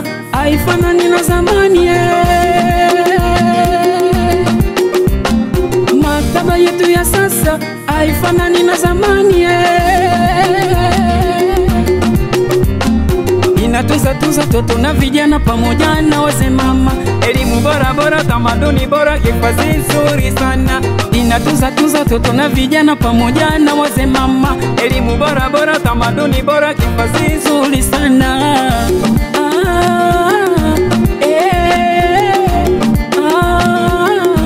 sasa haifanani na zamani eh. Maktaba yetu ya sasa haifanani na zamani eh. Inatunza tunza toto na vijana pamoja na wazee mama, elimu bora bora, tamaduni bora, hifadhi nzuri sana. Inatunza tunza toto na vijana pamoja na wazee mama, elimu bora bora, tamaduni bora, hifadhi nzuri sana. Ah, eh, ah,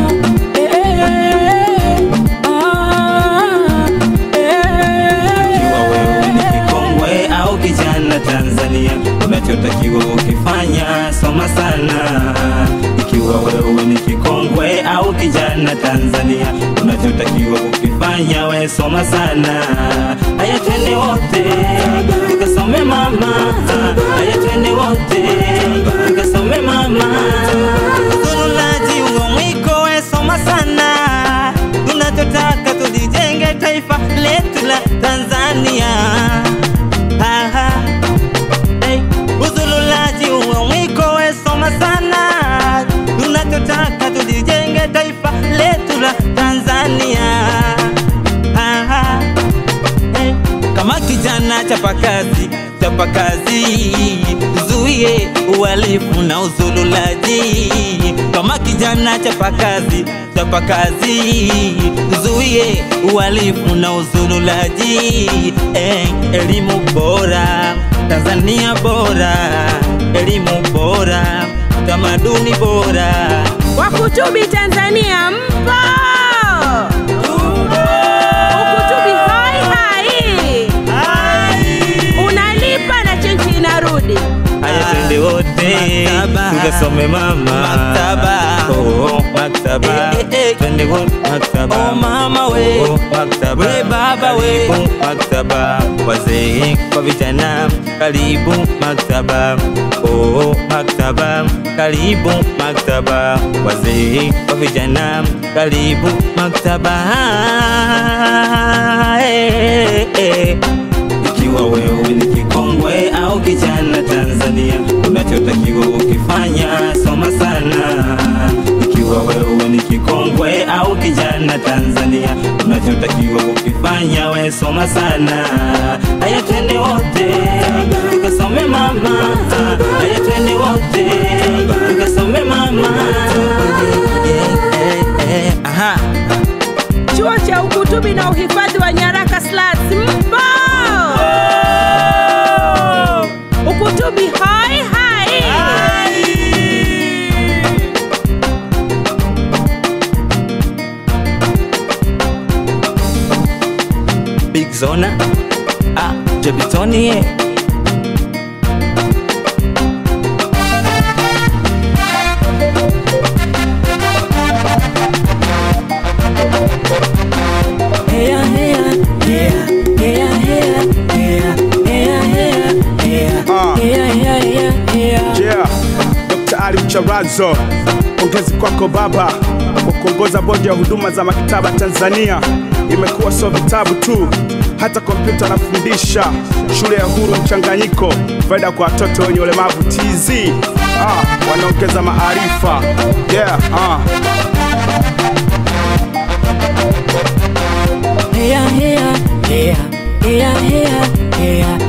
eh, ah, Ikiwa wewe ni eh. kikongwe au kijana Tanzania, unachotakiwa ukifanya soma sana. Ikiwa wewe ni kikongwe au kijana Tanzania, unachotakiwa ukifanya we soma sana. Haya, twende wote tukasome mama, haya twende wote tukasome mama. Zululaji uo mwiko we soma sana, tunachotaka tulijenge taifa letu la Tanzania. Aha. Hey, uzululaji uo mwiko we soma sana, tunachotaka tulijenge taifa letu la Tanzania. Aha. Hey, kama kijana chapa kazi chapa kazi zuie uhalifu na uzululaji kama kijana chapa kazi chapa kazi zuie uhalifu na uzululaji hey, elimu bora Tanzania bora elimu bora tamaduni bora Wakutubi Tanzania mpo? Ukutubi hai hai, unalipa na chenji inarudi. Haya twende wote Maktaba. tukasome mama Maktaba. oh, maktaba Eh, eh, eh. twende wote maktaba Oh, mama we. oh, maktaba We, baba we. Karibu maktaba wazee kwa vijana karibu maktaba oh, maktaba karibu maktaba wazee kwa vijana karibu maktaba eh, eh. Ikiwa wewe ni kikongwe au kijana Tanzania, unachotakiwa ukifanya soma sana. Ikiwa wewe ni kikongwe au kijana Tanzania, unachotakiwa ukifanya we soma sana. Haya, twende wote tukasome mama, haya twende wote tukasome mama. Eh, eh, eh, aha. Chuo cha ukutubi na uhifadhi wa nyaraka SLATS mpo? Ukutubi hai hai. Big Zona ah, Jebitoni yeah. Heya, heya, heya, heya, heya, heya, heya, heya, heya, Ah. heya, heya, heya, heya. Yeah, Dr. Ali Mcharazo, pongezi kwako baba kwa kuongoza bodi ya huduma za maktaba Tanzania. Imekuwa sio vitabu tu, hata kompyuta anafundisha. Shule ya huru mchanganyiko, faida kwa watoto wenye ulemavu TZ. Ah, wanaongeza maarifa. Yeah, ah. Heya, heya, heya, heya, heya, heya,